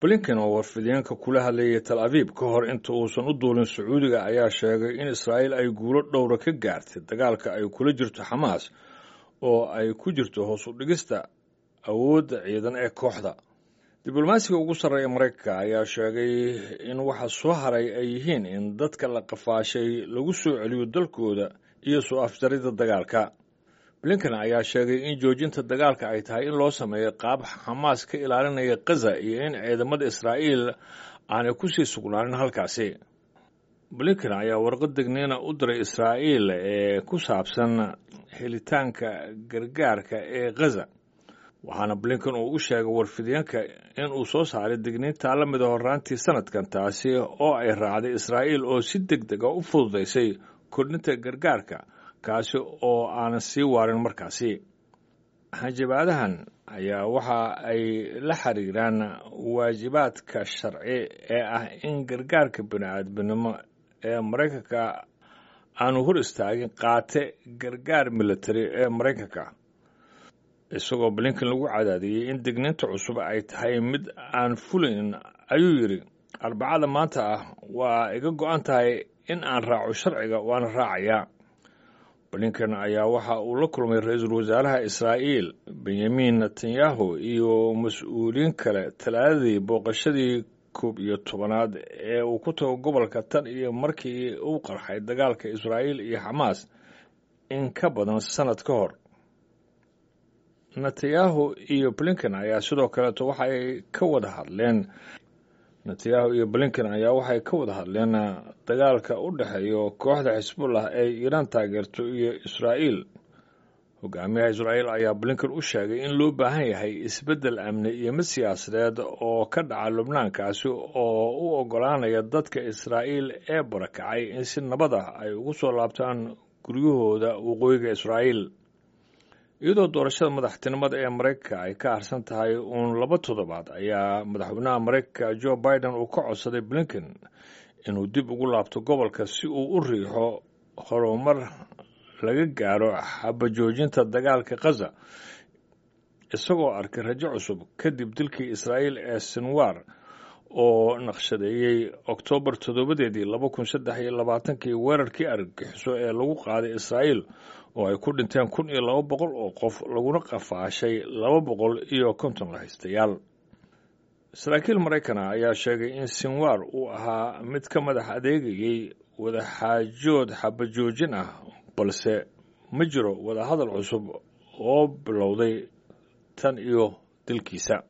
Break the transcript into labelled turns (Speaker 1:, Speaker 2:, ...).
Speaker 1: blinken oo warfideenka kula hadlayay tal abiib ka hor inta uusan u duulin sacuudiga ayaa sheegay in israa'iil ay guulo dhowra ka gaartay dagaalka ay kula jirto xamaas oo ay ku jirto hoos u dhigista awoodda ciidan ee kooxda diblomaasiga ugu sarreeya maraykanka ayaa sheegay in waxa soo haray ay yihiin in dadka la qafaashay lagu soo celiyo dalkooda iyo soo afjarida dagaalka blinken ayaa sheegay in joojinta dagaalka ay tahay in loo sameeyo qaab xamaas ka ilaalinaya kaza iyo in ciidamada israa'iil aanay kusii sugnaanin halkaasi blinken ayaa warqad degniina u diray israa'iil ee ku saabsan helitaanka gargaarka ee khaza waxaana blinken uu u sheegay warfideenka in uu soo saaray digniintaa la mida horraantii sanadkan taasi oo ay raacday israa'iil oo si deg dega u fududaysay kordhinta gargaarka kaasi oo aanan sii waarin markaasi hanjabaadahan ayaa waxa ay la xiriiraan waajibaadka sharci ee ah in gargaarka bini-aadminimo ee maraykanka aanu hor istaagin qaate gargaar militari ee maraykanka isagoo blinken lagu cadaadiyey in digniinta cusub ay tahay mid aan fulayn ayuu yidhi arbacada maanta ah waa iga go-an tahay in aan raaco sharciga waana raacayaa blinken ayaa waxa uu la kulmay ra-iisul wasaaraha israa'iil benyamin netanyahu iyo mas-uuliyiin kale talaadadii booqashadii koob iyo tobanaad ee uu ku tago gobolka tan iyo markii uu qarxay dagaalka israa'iil iyo xamaas in ka badan sannad ka hor netanyahu iyo blinken ayaa sidoo kaleeto waxay ka wada hadleen netanyahu iyo blinken ayaa waxay ka wada hadleen dagaalka u dhexeeyo kooxda xisbullah ee iiraan taageerto iyo israa'iil hogaamiyaha israa'iil ayaa blinken u sheegay in loo baahan yahay isbeddel amni iyo mid siyaasadeed oo ka dhaca lubnaankaasi oo u oggolaanaya dadka israa'iil ee barakacay in si nabad ah ay ugu soo laabtaan guryahooda waqooyiga israa'iil iyadoo doorashada madaxtinimada ee maraykanka ay ka harsan tahay uun laba toddobaad ayaa madaxweynaha maraykanka jo biden uu ka codsaday blinken inuu dib ugu laabto gobolka si uu u riixo horumar laga gaaro xabajoojinta dagaalka khaza isagoo arkay rajo cusub kadib dilkii israa'iil ee sinwar oo naqshadeeyey oktoobar toddobadeedii laba kun saddex iyo labaatankii weerarkii argagixiso ee lagu qaaday israa'iil oo ay ku dhinteen kun iyo laba boqol oo qof laguna qafaashay laba boqol iyo konton lahaystayaal saraakiil maraykana ayaa sheegay in sinwar uu ahaa mid ka madax adeegayey wadaxaajood xabajoojin ah balse ma jiro wadahadal cusub oo bilowday tan iyo dilkiisa